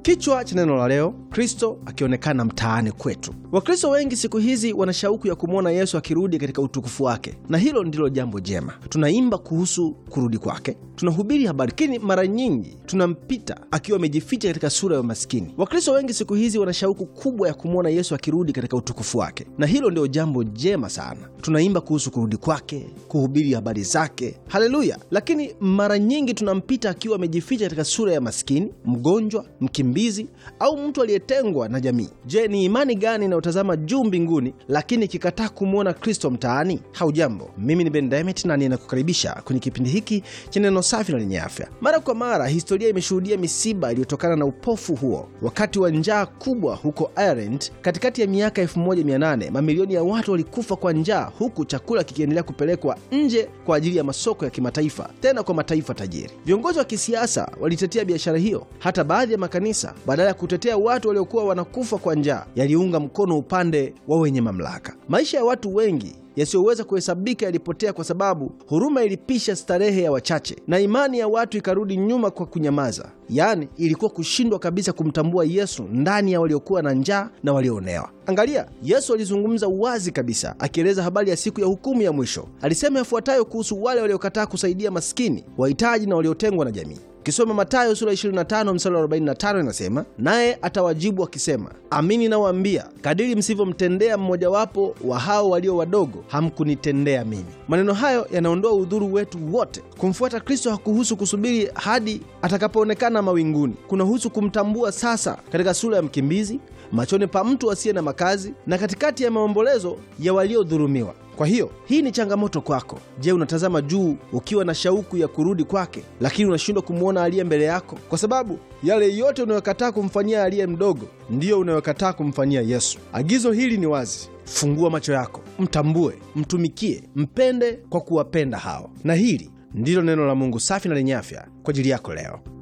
Kichwa cha neno la leo, Kristo akionekana mtaani kwetu. Wakristo wengi siku hizi wana shauku ya kumwona Yesu akirudi katika utukufu wake, na hilo ndilo jambo jema. Tunaimba kuhusu kurudi kwake, tunahubiri habari, lakini mara nyingi tunampita akiwa amejificha katika sura ya maskini. Wakristo wengi siku hizi wana shauku kubwa ya kumwona Yesu akirudi katika utukufu wake, na hilo ndio jambo jema sana. Tunaimba kuhusu kurudi kwake, kuhubiri habari zake, haleluya, lakini mara nyingi tunampita akiwa amejificha katika sura ya maskini, mgonjwa, mkimbizi au mtu aliyetengwa na jamii. Je, ni imani gani inayotazama juu mbinguni lakini ikikataa kumwona Kristo mtaani? Haujambo, mimi ni Ben Demet na ninakukaribisha kwenye kipindi hiki cha neno safi na lenye afya. Mara kwa mara historia imeshuhudia misiba iliyotokana na upofu huo. Wakati wa njaa kubwa huko Ireland katikati ya miaka 1800 mamilioni ya watu walikufa kwa njaa, huku chakula kikiendelea kupelekwa nje kwa ajili ya masoko ya kimataifa, tena kwa mataifa tajiri. Viongozi wa kisiasa walitetea biashara hiyo. Hata baadhi ya makanisa badala ya kutetea watu waliokuwa wanakufa kwa njaa yaliunga mkono upande wa wenye mamlaka. Maisha ya watu wengi yasiyoweza kuhesabika yalipotea kwa sababu huruma ilipisha starehe ya wachache na imani ya watu ikarudi nyuma kwa kunyamaza. Yaani, ilikuwa kushindwa kabisa kumtambua Yesu ndani ya waliokuwa na njaa na walioonewa. Angalia, Yesu alizungumza wazi kabisa, akieleza habari ya siku ya hukumu ya mwisho. Alisema yafuatayo kuhusu wale waliokataa kusaidia maskini, wahitaji na waliotengwa na jamii. Ukisoma Mathayo sura 25 mstari wa 45 inasema, naye atawajibu akisema, amini nawaambia, kadiri msivyomtendea mmojawapo wa hao walio wadogo, hamkunitendea mimi. Maneno hayo yanaondoa udhuru wetu wote. Kumfuata Kristo hakuhusu kusubiri hadi atakapoonekana mawinguni, kunahusu kumtambua sasa katika sura ya mkimbizi, machoni pa mtu asiye na makazi, na katikati ya maombolezo ya waliodhulumiwa. Kwa hiyo hii ni changamoto kwako. Je, unatazama juu ukiwa na shauku ya kurudi kwake, lakini unashindwa kumwona aliye mbele yako? Kwa sababu yale yote unayokataa kumfanyia aliye mdogo ndiyo unayokataa kumfanyia Yesu. Agizo hili ni wazi: fungua macho yako, mtambue, mtumikie, mpende kwa kuwapenda hao. Na hili ndilo neno la Mungu safi na lenye afya kwa ajili yako leo.